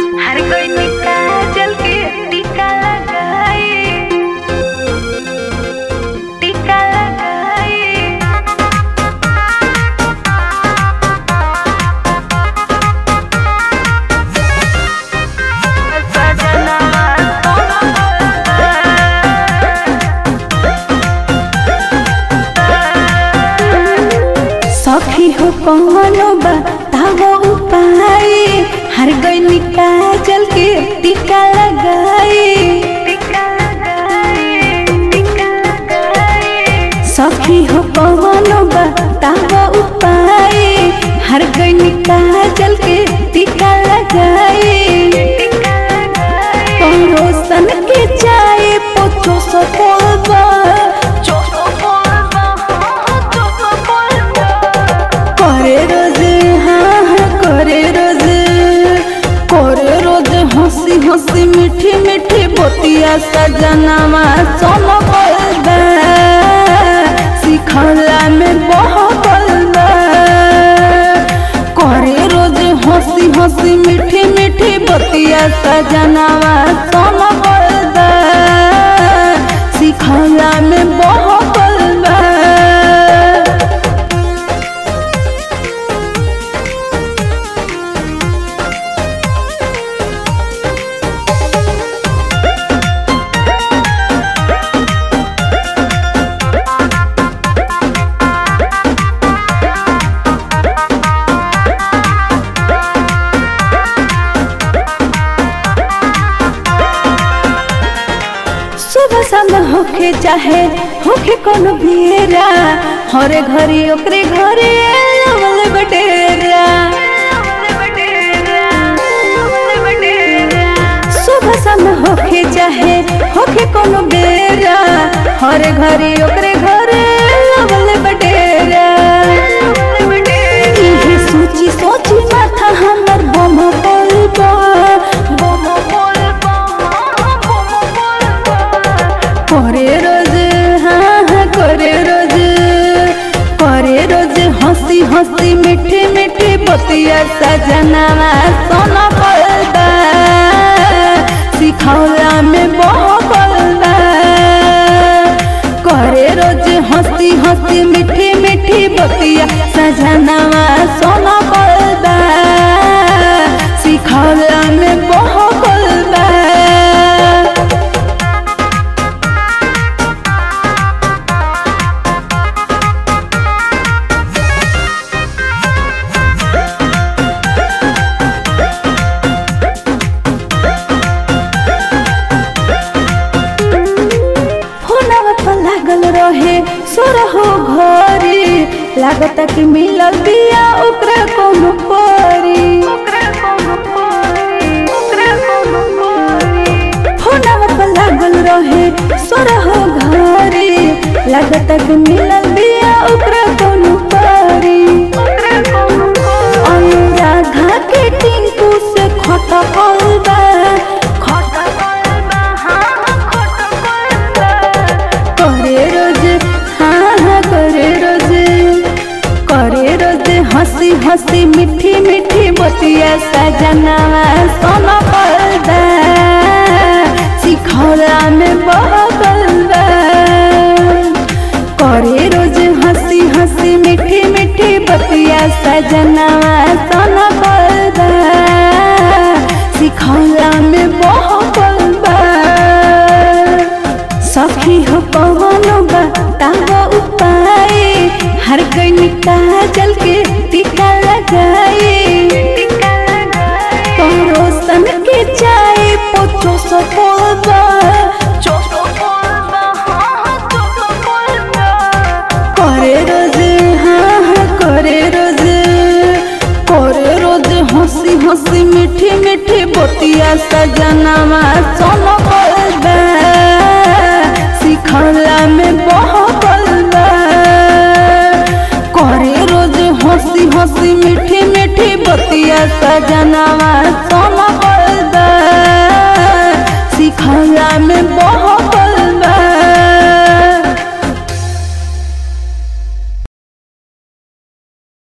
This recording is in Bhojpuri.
हर कोई टिका जल के टीका लगाए टीका लगाए सजनवा सखी हो कौनो बताओ उपाय हर गई काजल के टीका लगाए टीका लगाए टीका लगाए सखी हो कौनो बताओ उपाय हर गई काजल के टीका लगाए टीका लगाए पड़ोसन के चाय पोछो सो बोलबा चोको बोलबा चोको बोलबा करे रोज हाँ हाँ करे रोज करे रोज हंसी हंसी मीठी मीठी बोतिया सजनवा सोनो बोलबा सिखला में बहुत बोलबा करे रोज हंसी हंसी मीठी मीठी बोतिया सजनवा सोनो बोलबा सिखला में बहुत बोलबा सुबह शाम होके चाहे होके कोनो बेरा हरे घरी ओकरे घरे लवल बटेरा सुबह शाम होके चाहे होके कोनो बेरा हरे घरी ओकरे घरे लवल बटेरा इहे सोची सोची माथा हमर बम बोलबा बम बोलबा करे रोज हाँ हाँ करे रोज करे रोज हंसी हंसी मीठी मीठी बतिया सजनवा सोना बोलबा सिखौला में बहुत बोलबा करे रोज हंसी हंसी मीठी मीठी बतिया सजनवा सोना बोलबा सिखौला में बहुत बोलबा फोनवा पर लागल रहे सोरहो घरे लागता कि मिलल बिया ओकरा कोनो परी फोनवा पर लागल रहे सोरहो घरे लागता कि मिलल बिया ओकरा कोनो परी अनुराधा के टिंकू से खटकल बा करे रोज हाँ हाँ करे रोज करे रोज हंसी हंसी मीठी मीठी बतिया सजनवा सोना पर्दा सिखौला में बहबलबा करे रोज हंसी हंसी मीठी मीठी बतिया सजनवा सोना पर्दा सिखौला में बहबलबा सखी हो कौनो बताओ उपाय हर गई काजल के टीका लगाए पड़ोसन के चाय पोछो सो बोलबा करे रोज हाँ हाँ करे रोज करे रोज हंसी हंसी मीठी मीठी बोतिया सजनवा सोनो बोलबा सिखला में बहुत बोलबा करे रोज हंसी हंसी मीठी मीठी बोतिया सजनवा सोनो बोलबा सिखला में बहुत